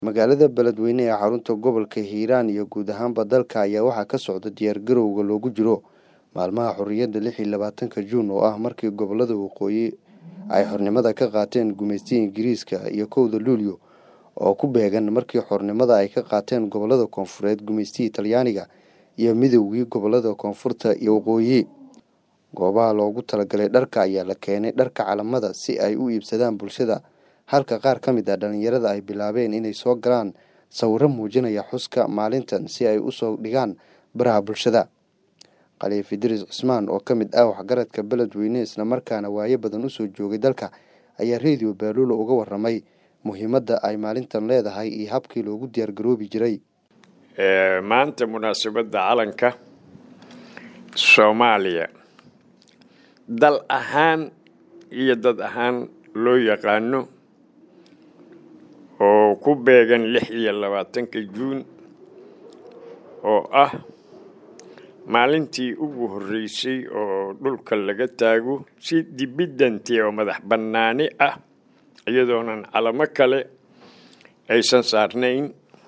magaalada beledweyne ee xarunta gobolka hiiraan iyo guud ahaanba dalka ayaa waxaa ka socda diyaargarowga loogu jiro maalmaha xorriyadda lix iyo labaatanka juun oo ah markii gobolada waqooyi ay xornimada ka qaateen gumaystiga ingiriiska iyo kowda luulyo oo ku beegan markii xornimada ay ka qaateen gobolada koonfureed gumaystigii talyaaniga iyo midoogii gobolada koonfurta iyo waqooyi goobaha loogu talagalay dharka ayaa la keenay dharka calamada si ay u iibsadaan bulshada halka qaar ka mid ah dhallinyarada ay bilaabeen inay soo galaan sawiro muujinaya xuska maalintan si ay usoo dhigaan baraha bulshada khaliif idriis cismaan oo ka mid ah waxgaradka beledweyne islamarkaana waayo badan usoo joogay dalka ayaa redio baaluula uga waramay muhiimadda ay maalintan leedahay iyo habkii loogu diyaargaroobi jiray maanta munaasabadda calanka soomaaliya dal ahaan iyo dad ahaan loo yaqaano oo ku beegan lix iyo labaatanka juun oo ah maalintii ugu horreysay oo dhulka laga taago si dibiddantii oo madax bannaani ah iyadoonan calamo kale aysan saarnayn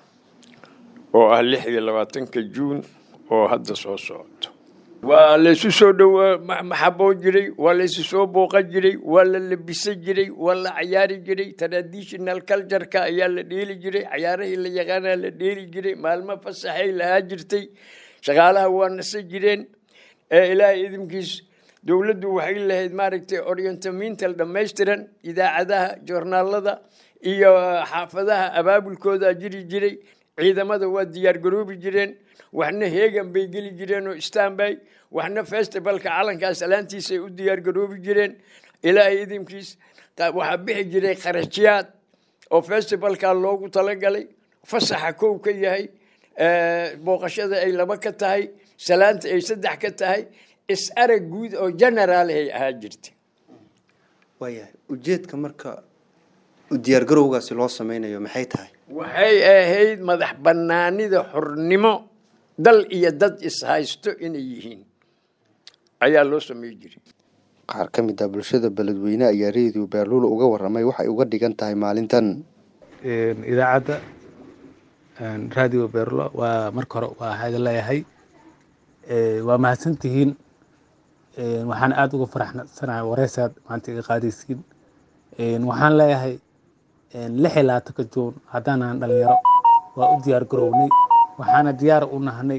oo ah lix iyo labaatanka juun oo hadda soo socoto waa laysu soo dhowaa maxaboo jiray waa laysu soo booqa jiray waa la labisan jiray waa la cayaari jiray traditional cultureka ayaa la dheeli jiray cayaarahii la yaqaanaa la dheeli jiray maalmo fasaxay lahaa jirtay shaqaalaha waa nasa jireen ee ilaahay idinkiis dowladdu waxay lahayd maaragtay orientamental dhammaystiran idaacadaha joornaalada iyo xaafadaha abaabulkoodaa jiri jiray ciidamada waa diyaar garoobi jireen waxna heegan bay geli jireen oo stanbay waxna festivalka calankaas alaantiisay u diyaar garoobi jireen ilaahay idinkiis waxaa bixi jiray kharashyaad oo festivalka loogu talagalay fasaxa kow ka yahay booqashada ay laba ka tahay salaanta ay saddex ka tahay is-arag guud oo generaalahay ahaa jirta waayahay ujeedka marka diyaargarowgaasi loo sameynayo maxay tahay waxay ahayd madax bannaanida xornimo dal iyo dad is-haysto inay yihiin ayaa loo samey jiray qaar ka mid ah bulshada beledweyne ayaa redio baaluula uga waramay waxay uga dhigan tahay maalintan idaacadda radio beerlo waa marka hore waa idin leeyahay waa mahadsantihiin waxaan aada uga faraxsanahay wareysaad maanta iga qaadaysiin waxaan leeyahay lix iyo labaatanka juun haddaanan dhalinyaro waa u diyaar garownay waxaana diyaar u nahnay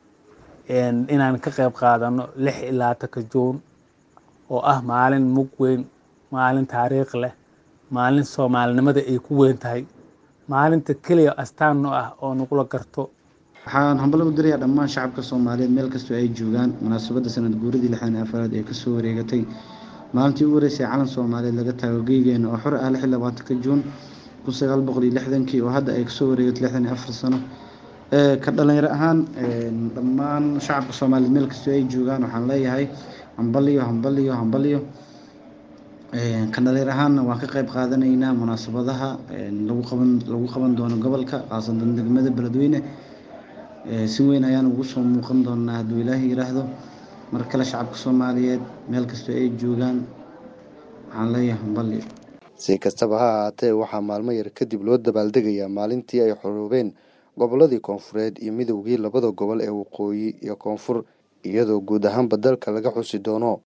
inaan ka qayb qaadano lix iyo labaatanka juun oo ah maalin mug weyn maalin taariikh leh maalin soomaalinimada ay ku weyn tahay maalinta keliya astaanno ah oo nagula garto waxaan hambalo u dirayaa dhammaan shacabka soomaaliyeed meel kastoo ay joogaan munaasabadda sanad guuradii lixdan afaraad ee kasoo wareegatay maalintii ugu horeysay calan soomaaliyeed laga taago geygeena oo xor ah lix iyo labaatanka juun kun sagaal boqol iyo lixdankii oo hadda ay kasoo wareegatay lixdan iyo afar sano ka dhalinyaro ahaan dhammaan shacabka soomaaliyeed meel kastoo ay joogaan waxaan leeyahay hambaliyo hambaliyo hambaliyo ka dhalinyar ahaanna waan ka qayb qaadanaynaa munaasabadaha lagu qaban lagu qaban doono gobolka khaasatan degmada beledweyne si weyn ayaan ugu soo muuqan doonaa hadduu ilaahay yiraahdo mar kale shacabka soomaaliyeed meel kastoo ay joogaan waxaan leeyahay hambaliyo si kastaba ha ahaatee waxaa maalmo yar kadib loo dabaaldegayaa maalintii ay xoroobeen goboladii koonfureed iyo midoogii labada gobol ee waqooyi iyo koonfur iyadoo guud ahaanba dalka laga xusi doono